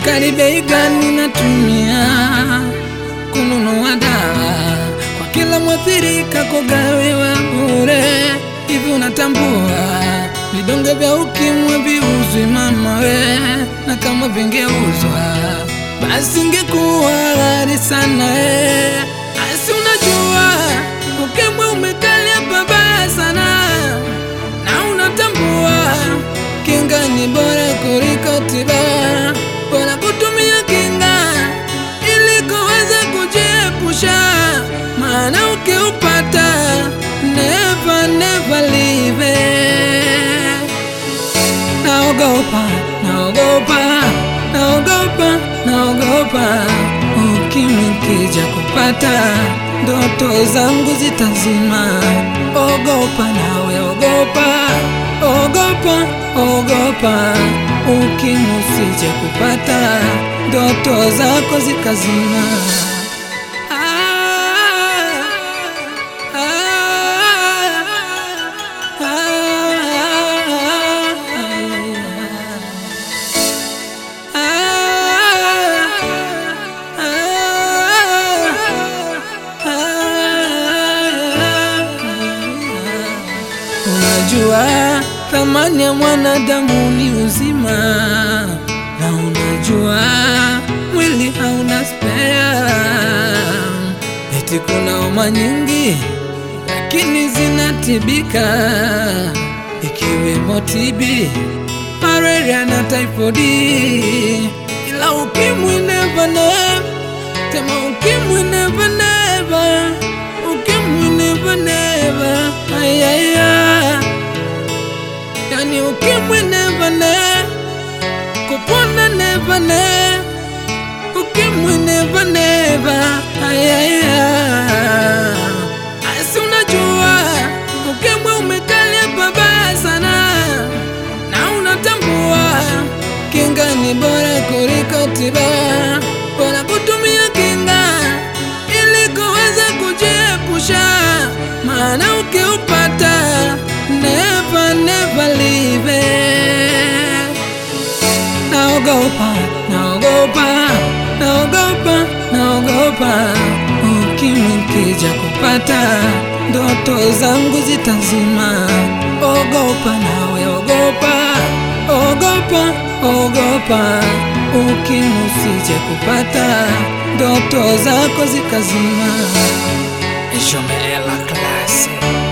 Serikali bei gani natumia kununua dawa kwa kila mwathirika kugawiwa bure? Hivi unatambua vidonge vya ukimwi viuzwi mama we, na kama vingeuzwa basi ingekuwa ghali sana eh. Asi unajua ukimwi umekalia pabaya sana, na unatambua kinga ni bora kuliko tiba, bora kutumia kinga ili kuweza kujiepusha, maana ukiupata never never leave it. Naogopa, naogopa, naogopa, naogopa ukimwi kija kupata ndoto zangu zitazima. Ogopa nawe, ogopa, ogopa, ogopa ukimwi usije kupata ndoto zako zikazima. Ah, ah, Unajua thamani ya mwanadamu ni uzima, na unajua mwili hauna spea. Eti kuna homa nyingi lakini zinatibika, ikiwemo TB, malaria na typhoid, ila ukimwi never never, tema ukimwi never never, ukimwi never never, ayaya, yani ukimwi never never, kupona never never, ukimwi never never, ayaya. Asi unajua ukimwi umekalia pabaya sana, na unatambua kinga ni bora kuliko tiba, bora kutumia kinga ili kuweza kujiepusha, maana ukiupata never never leave it. Naogopa, naogopa, naogopa, naogopa ukimwi kija kupata ndoto zangu zitazima. Ogopa nawe, ogopa, ogopa, ogopa ukimwi usije kupata ndoto zako zikazima. Je mets la classe.